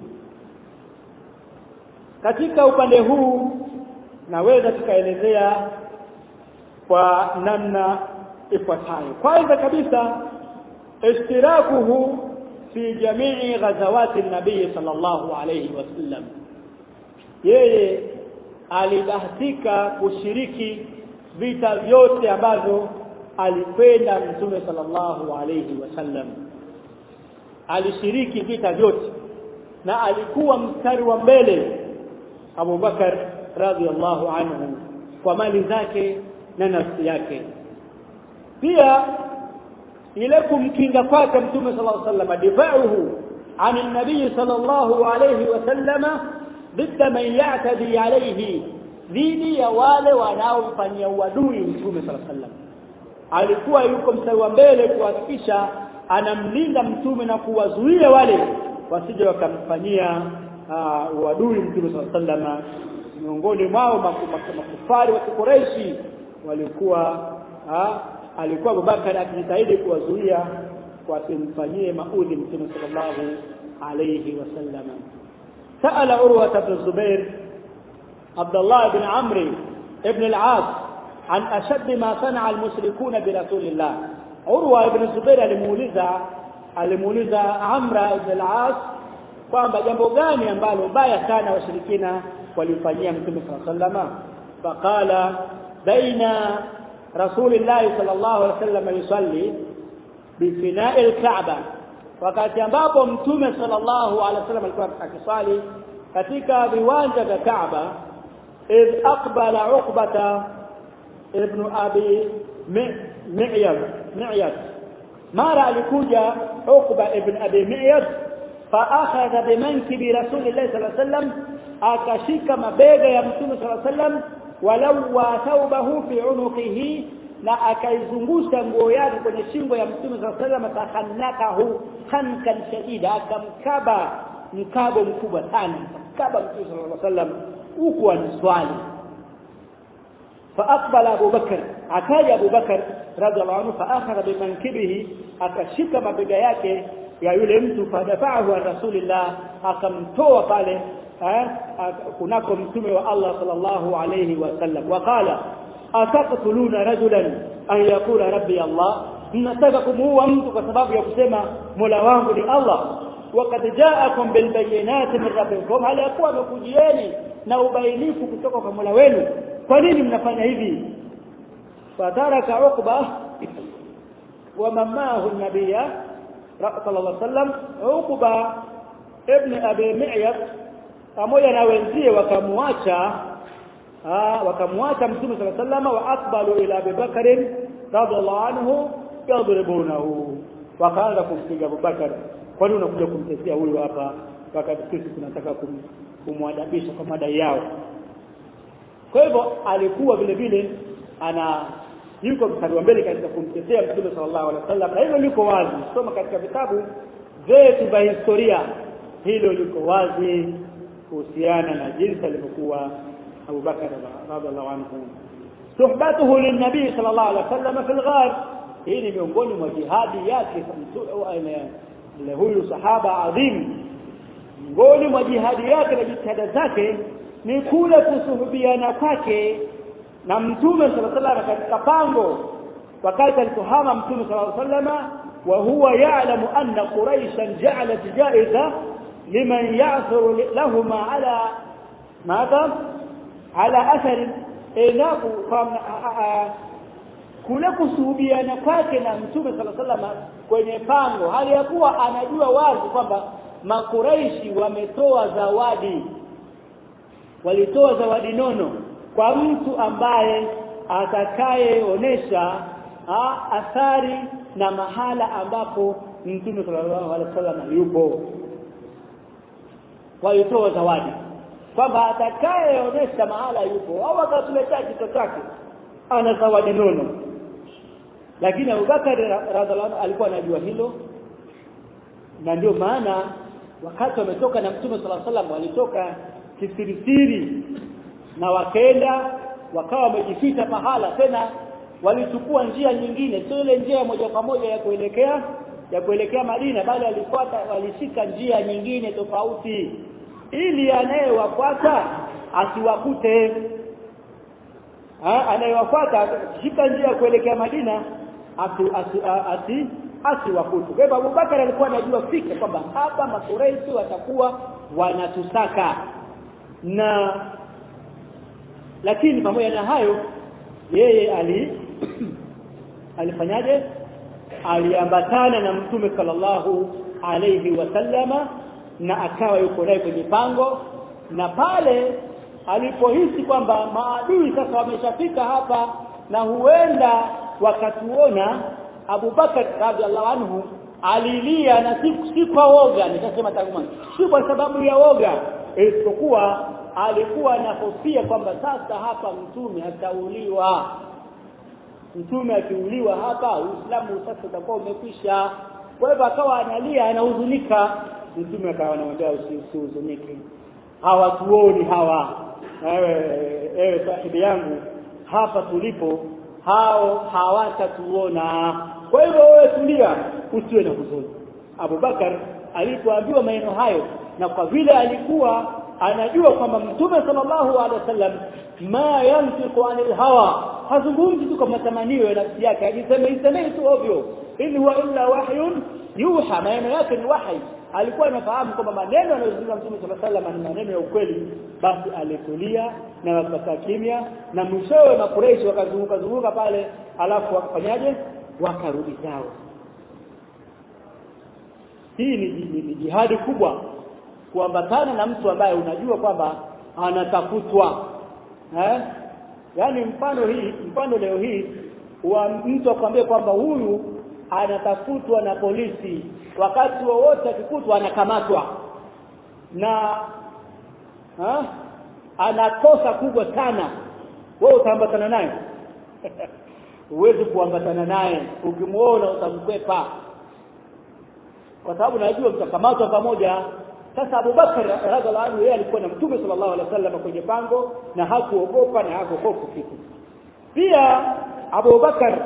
katika upande huu naweza tukaelezea kwa namna ifuatayo kwanza kabisa ishtirakuhu fi jamii ghazawati nabii sallallahu alayhi wasallam yeye alibahatika kushiriki vita vyote ambavyo alikwenda mtume sallallahu alayhi wasallam alishiriki vita vyote na alikuwa mstari wa mbele Abu Bakar radhiallahu anhu kwa mali zake na nafsi yake pia ile kumkinga kwake mtume sallallahu alayhi wasallam difauhu عن النبي صلى الله عليه وسلم ضد من يعتدي عليه dhidi ya wale wanaomfanyia uadui mtume sala sallam alikuwa yuko mstari wa mbele kuhakikisha anamlinda mtume na kuwazuia wale wasije wakamfanyia uh, uadui mtume sala sallam miongoni mwao makufari wa Quraishi walikuwa uh, alikuwa Abubakar akijitahidi kuwazuia wasimfanyie maudhi mtume sallallahu alayhi wasallam سأل عروة بن الزبير عبد الله بن عمرو بن العاص عن أشد ما صنع المشركون برسول الله عروة بن الزبير alimuuliza alimuuliza Amra ibn al-As kwamba jambo gani ambalo baya sana washirikina walifanyia mtume sallallahu alayhi wasallam faqala baina rasulillah sallallahu alayhi wasallam yusalli bifina'i al-Ka'ba wakati ambapo mtume sallallahu alaihi wasallam alikuwa akisali katika viwanja vya Kaaba idh aqbala uqbata ibn abi mi'yad mi'yad mara alikuja uqba ibn abi mi'yad fa akhadha bimankibi rasulillahi sallallahu alaihi wasallam akashika mabega ya mtume sallallahu alaihi wasallam walau wa thawbahu fi unuqihi na akaizungusha nguo yake kwenye shingo ya mtume sallallahu alaihi wasallam takhanakahu khankan shadida akamkaba mkabo mkubwa sana akamkaba mtume sallallahu alaihi wasallam huku aniswali فاقبل ابو بكر akaja Abu Bakar radhiallahu anhu faakhadha bimankibihi akashika mabega yake ya yule mtu fadafahu an rasulillah akamtoa pale kunako mtume wa Allah sallallahu alayhi wasallam waqala ataqtuluna rajulan an yaqula rabbi Allah mnataka kumuua mtu kwa sababu ya kusema Mola wangu ni Allah waqad ja'akum bil bayyinati min rabbikum hal yakuwa amekujieni na ubainifu kutoka kwa Mola wenu kwa nini mnafanya hivi fataraka uqba wa mamahu an-nabiyya sallallahu alayhi wasallam uqba ibn abi mi'yad pamoja na wenzie wakamwacha wakamwacha mtume sallallahu alayhi wasallam wa aqbalu ila Abi Bakr radhiallahu anhu yadribunahu wakaanza kumpiga Abu Bakar kwani unakuja kumtetea huyu hapa wakati sisi tunataka kum, kumwadabisha kwa madai yao kwa hivyo alikuwa vile vile ana yuko mstari wa mbele katika kumtetea mtume sallallahu alaihi wasallam na hilo liko wazi soma katika vitabu vyetu vya historia hilo liko wazi kuhusiana na jinsi alivyokuwa Abu Bakar radhiallahu anhu suhbatuhu lin-nabi sallallahu alaihi wasallam fi al-ghar hii ni miongoni mwa jihadi yake ile huyu sahaba adhim miongoni mwa jihadi yake na jitihada zake ni kule kusuhubiana kwake na mtume sallallahu alaihi wasallam katika pango wakati alipohama mtume sallallahu alaihi wasallam wa huwa ya'lamu anna quraishan ja'alat ja'iza liman ya'thuru lahumma ala madha ala athari inaku kule kusuhubiana kwake na mtume sallallahu alaihi wasallam kwenye pango hali ya kuwa anajua wazi kwamba makuraishi wametoa zawadi walitoa zawadi nono kwa mtu ambaye atakayeonesha athari na mahala ambapo mtume sallallahu alaihi wasallam yupo walitoa zawadi kwamba atakayeonesha mahala yupo au akatuletea kitu chake ana zawadi nono lakini Abubakar radhiallahu alikuwa anajua hilo na ndio maana wakati wametoka na mtume sallallahu alaihi wasallam walitoka kisirisiri na wakaenda wakawa wamejificha pahala tena walichukua njia nyingine sio ile njia moja kwa moja ya kuelekea ya kuelekea Madina bali walifuata walishika njia nyingine tofauti ili anayewafuata asiwakute anayewafuata shika njia ya kuelekea Madina asi asi asi asiwakute kwa hivyo Abubakar alikuwa anajua fika kwamba hapa makureisi watakuwa wanatusaka na lakini pamoja na hayo yeye ali alifanyaje aliambatana na mtume sallallahu alayhi wasallama na akawa yuko naye kwenye pango na pale alipohisi kwamba maadui sasa wameshafika hapa na huenda wakatuona Abu Bakar radhiallahu anhu alilia na si, si kwa woga nikasema tangu si kwa sababu ya woga isipokuwa alikuwa anahofia kwamba sasa hapa mtume atauliwa mtume akiuliwa hapa Uislamu sasa utakuwa umekwisha kwa hivyo akawa analia anahuzunika mtume akawa anamwambia usihuzunike hawatuoni hawa ewe ewe sahibi yangu hapa tulipo hao hawatatuona kwa hivyo wewe tulia usiwe na huzuni Abubakar alipoambiwa maneno hayo na kwa vile alikuwa anajua kwamba mtume sallallahu alaihi wasallam ma yantiqu anil hawa hazungumzi tu kwa matamanio ya nafsi yake ajiseme isemei tu ovyo in huwa illa wahyun yuha maneno yake ni wahi alikuwa anafahamu kwamba maneno anayozungumza mtume sallallahu alaihi wasallam ni maneno ya ukweli basi alitulia na wakakaa kimya na mwishowe makureishi wakazunguka zunguka pale alafu wakafanyaje wakarudi zao hii ni, ni, ni jihadi kubwa kuambatana na mtu ambaye unajua kwamba anatafutwa eh yani mfano hii mfano leo hii wa mtu akwambie kwamba huyu anatafutwa na polisi wakati wowote akikutwa anakamatwa na ha? anakosa kubwa sana wewe utaambatana naye huwezi kuambatana naye ukimuona utamkwepa kwa sababu najua mtakamatwa pamoja sasa Abu Bakar radhiallahu anhu yeye alikuwa na Mtume sallallahu alaihi wasallam kwenye pango na hakuogopa na hakuhofu kitu pia Abu Bakar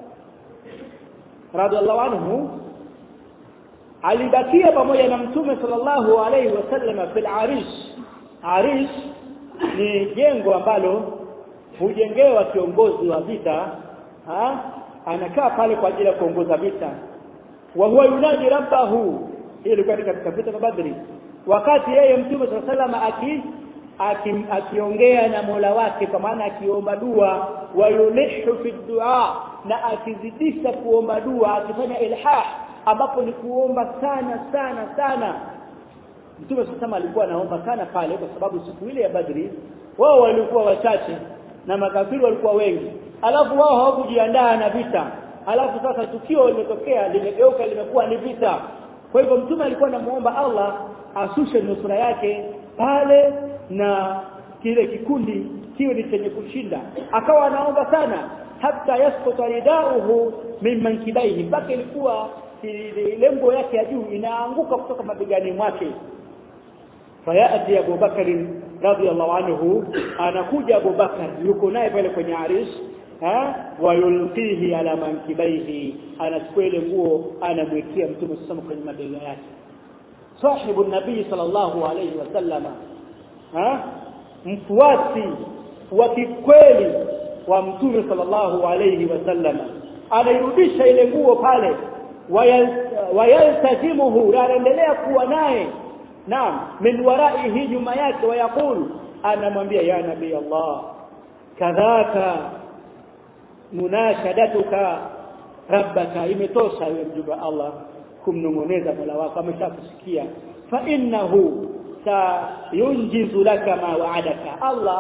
radhiallahu anhu alibakia pamoja na Mtume sallallahu alaihi wasallam fil arish arish ni jengo ambalo hujengewa kiongozi wa vita ha? anakaa pale kwa ajili ya kuongoza vita wa huwa yunadi rabbahu hii ilikuwa katika vita vya Badri wakati yeye mtume sallallahu aki akiongea na Mola wake kwa maana akiomba dua wa yulihu fi dua na akizidisha kuomba dua akifanya ilhah ambapo ni kuomba sana sana sana mtume sallallahu alikuwa anaomba sana pale kwa sababu siku ile ya Badri wao walikuwa wachache na makafiri walikuwa wengi alafu wao hawakujiandaa na vita alafu sasa tukio limetokea limegeuka limekuwa ni vita kwa hivyo mtume alikuwa anamuomba Allah asushe nusura yake pale na kile kikundi kiwe ni chenye kushinda akawa anaomba sana hata yasquta ridauhu min mankibaihi mpaka ilikuwa lengo yake ya juu inaanguka kutoka mabegani mwake fayati Abu Bakar radhiallahu anhu anakuja Abu Bakar yuko naye pale kwenye arish ha wayulqihi ala mankibaihi anachukua ile nguo anamwekea mtume sasa kwenye mabega yake sahibu nabii sallallahu alayhi wasallama ha mfuasi wa kikweli wa mtume sallallahu alayhi wasallama anairudisha ile nguo pale wayaltazimuhu anaendelea kuwa naye naam min waraihi nyuma yake wayaqulu anamwambia ya nabii Allah kadhaka munashadatuka rabbaka imetosha wewe mjumbe Allah kumnong'oneza Mola wako ameshakusikia fa innahu sayunjizu laka ma wa'adaka Allah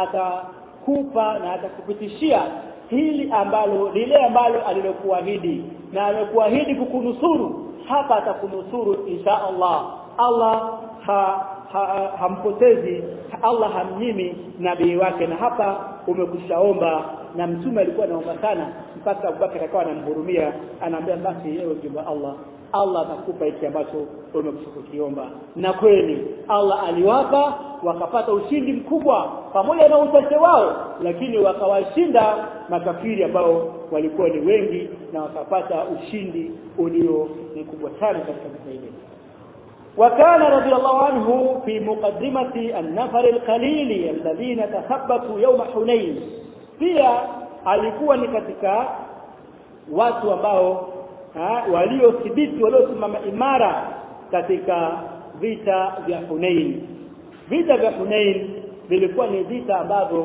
atakupa na atakupitishia hili ambalo lile ambalo alilokuahidi na amekuahidi kukunusuru hapa atakunusuru insha Allah Allah ha, ha, hampotezi Allah hamnyimi nabii wake na hapa umekushaomba na mtume alikuwa anaomba sana mpaka Abubakar akawa anamhurumia anaambia basi yeye mjumbe Allah Allah atakupa hiki ambacho umekukiomba na kweli Allah aliwapa wakapata ushindi mkubwa pamoja na uchache wao lakini wakawashinda makafiri ambao walikuwa ni wengi na wakapata ushindi ulio mkubwa sana katika vita hili وكان رضي الله عنه في مقدمة النفر القليل الذين تثبتوا يوم حنين pia alikuwa ni katika watu ambao waliothibiti waliosimama imara katika vita vya Hunain vita vya Hunain vilikuwa ni vita ambavyo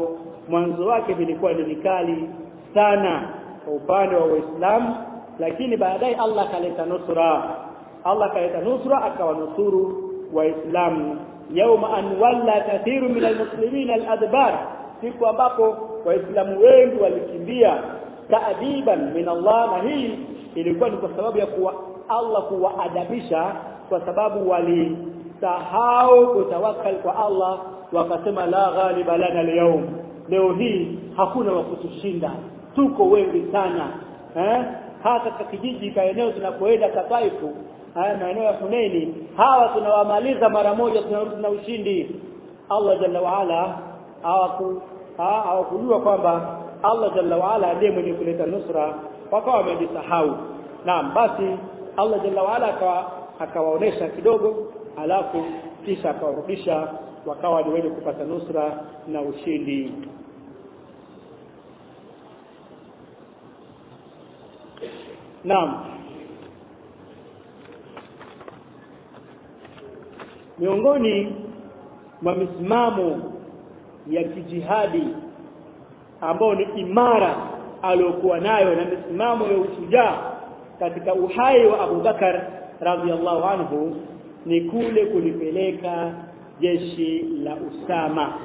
mwanzo wake vilikuwa ni vikali sana kwa upande wa Uislamu lakini baadaye Allah akaleta nusra Allah akaleta nusra akawanusuru waislamu yauma an walla kathiru min almuslimin aladbar siku ambapo waislamu wengi walikimbia taadiban min Allah na hii ilikuwa ni kwa sababu ya kuwa Allah kuwaadabisha kwa sababu walisahau kutawakkal kwa Allah wakasema la ghaliba lana al leo hii hakuna wa kutushinda tuko wengi sana eh hata katika kijiji ka eneo tunapoenda Kataifu haya maeneo ya Hunaini hawa tunawamaliza mara moja tunarudi na ushindi Allah jalla waala hawaku hawakujua kwamba Allah jalla waala ndiye mwenye kuleta nusra wakawa wamejisahau naam basi Allah jalla waala akawa akawaonesha kidogo alafu kisha akawarudisha wakawa ni wenye kupata nusra na ushindi naam miongoni mwa misimamo ya kijihadi ambao ni imara aliyokuwa nayo na misimamo ya ushujaa katika uhai wa Abu Bakar radhiallahu anhu ni kule kulipeleka jeshi la Usama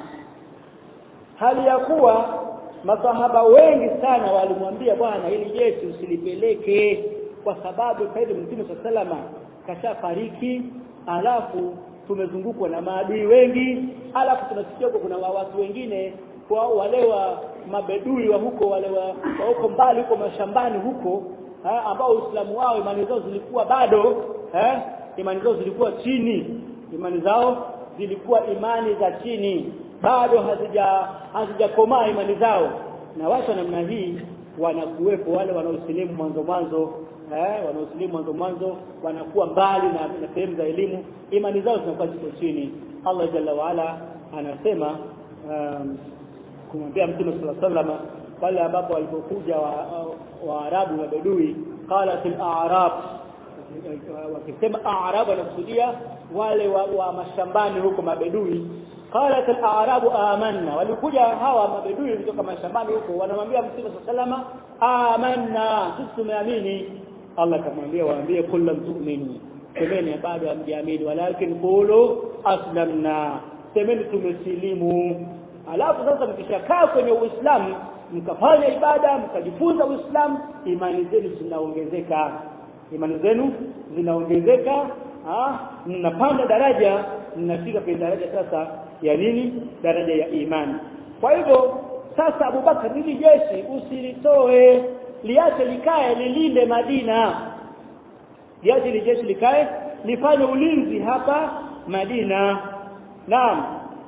hali ya kuwa masahaba wengi sana walimwambia bwana hili jeshi usilipeleke kwa sababu saidi mtume salama kashafariki alafu tumezungukwa na maadui wengi alafu tunasikia kuna watu wengine kwa wale wa mabedui wa huko wale wa, wa huko mbali huko mashambani huko ha, ambao Uislamu wao imani zao zilikuwa bado ha, imani zao zilikuwa chini imani zao zilikuwa imani za chini bado hazija hazijakomaa imani zao na watu namna hii wanakuwepo wale wanaosilimu mwanzo mwanzo eh wanaosilimu mwanzo mwanzo wanakuwa mbali na, na sehemu za elimu imani zao zinakuwa ziko chini Allah jalla waala anasema um, kumwambia mtume sallallahu alaihi wasallam pale ambapo walipokuja waarabu wa, wa bedui qalat al-a'rab wakisema a'rab wanakusudia wale wa, wa mashambani huko mabedui qalat al-a'rab amanna walikuja hawa mabedui kutoka mashambani huko wanamwambia mtume sallallahu amanna sisi tumeamini Allah akamwambia waambie kullu tu'minu semeni bado hamjaamini walakin qulu aslamna semeni tumesilimu alafu sasa mkishakaa kwenye uislamu mkafanya ibada mkajifunza uislamu imani zenu zinaongezeka imani zenu zinaongezeka mnapanda daraja mnafika kwenye daraja sasa ya nini daraja ya imani kwa hivyo sasa Abubakar hili jeshi usilitoe liache likae lilinde Madina liache li jeshi likae lifanye ulinzi hapa Madina naam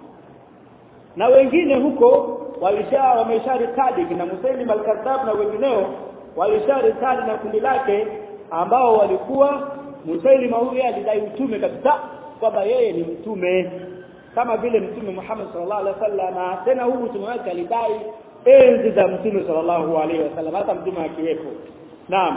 na wengine huko walisha wamesharitadi kina Musailim al-Kadhab na wengineo walisharitadi na kundi lake ambao walikuwa Musailim huyu alidai utume kabisa kwamba yeye ni mtume kama vile mtume Muhammad sallallahu alaihi wasallam tena huu mtume wake alidai enzi za mtume sallallahu alaihi wasallam hata mtume akiwepo naam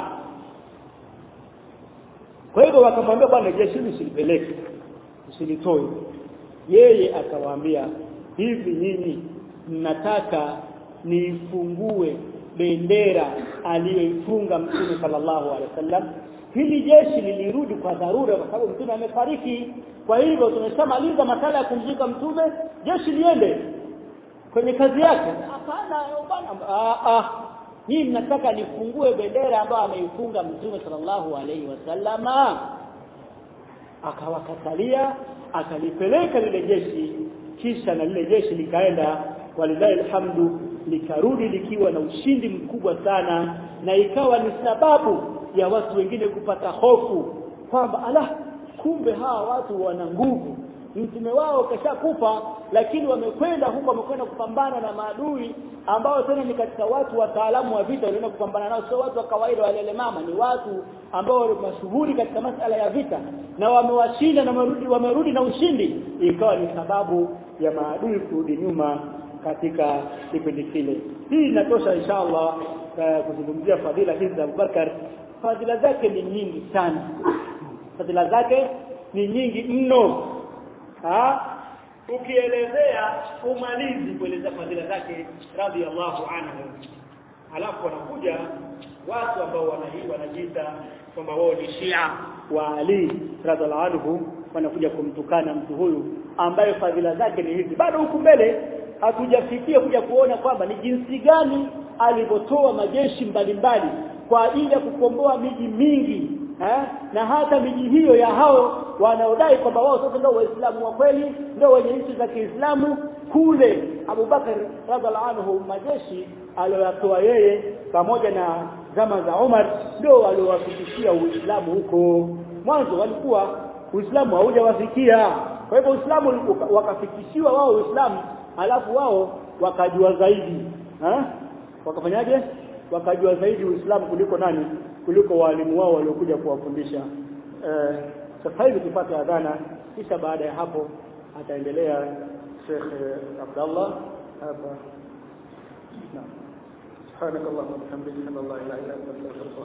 kwa hivyo wakamwambia bwana jeshi usilipeleke usilitoe yeye akawaambia hivi nyinyi mnataka niifungue bendera aliyoifunga mtume sallallahu alaihi wasallam hili jeshi lilirudi kwa dharura kwa sababu mtume amefariki kwa hivyo tumeshamaliza masala ya kumzika mtume jeshi liende kwenye kazi yake hapana bwana ah ah hii mnataka nifungue bendera ambayo ameifunga mtume sallallahu alaihi wasallama akawakatalia akalipeleka lile jeshi kisha na lile jeshi likaenda walilahi alhamdu likarudi likiwa na ushindi mkubwa sana na ikawa ni sababu ya watu wengine kupata hofu kwamba ala kumbe hawa watu wana nguvu mtume wao kashakufa lakini wamekwenda huko wamekwenda kupambana na maadui ambao tena ni katika watu wataalamu wa vita walienda kupambana nao sio watu wa kawaida wale mama ni watu ambao ni mashuhuri katika masala ya vita na wamewashinda na wamerudi wamerudi na ushindi ikawa ni sababu ya maadui kurudi nyuma katika kipindi kile hii inatosha inshallah uh, kuzungumzia fadhila hizi za Abubakar fadhila zake ni nyingi sana fadhila zake ni nyingi mno ha ukielezea umalizi kueleza fadhila zake radhiallahu anhu alafu wanakuja watu ambao wanahi wanajiita kwamba wao ni Shia wa Ali radhiallahu anhu wanakuja kumtukana mtu huyu ambaye fadhila zake ni hizi bado huku mbele hatujafikia kuja kuona kwamba ni jinsi gani alivyotoa majeshi mbalimbali kwa ajili ya kukomboa miji mingi eh? na hata miji hiyo ya hao wanaodai kwamba wao sasa ndio waislamu wa kweli ndio wenye nchi za Kiislamu kule Abubakar radhiallahu anhu majeshi aliyoyatoa yeye pamoja na zama za Umar ndio waliowafikishia Uislamu huko mwanzo walikuwa Uislamu haujawafikia kwa hivyo Uislamu wakafikishiwa wao Uislamu alafu wao wakajua zaidi ha? wakafanyaje wakajua zaidi Uislamu kuliko nani kuliko walimu wao waliokuja kuwafundisha eh, sasa hivi tupate adhana kisha baada ya hapo ataendelea Sheikh Abdullah hapa سبحانك اللهم وبحمدك اشهد ان لا اله الا انت استغفرك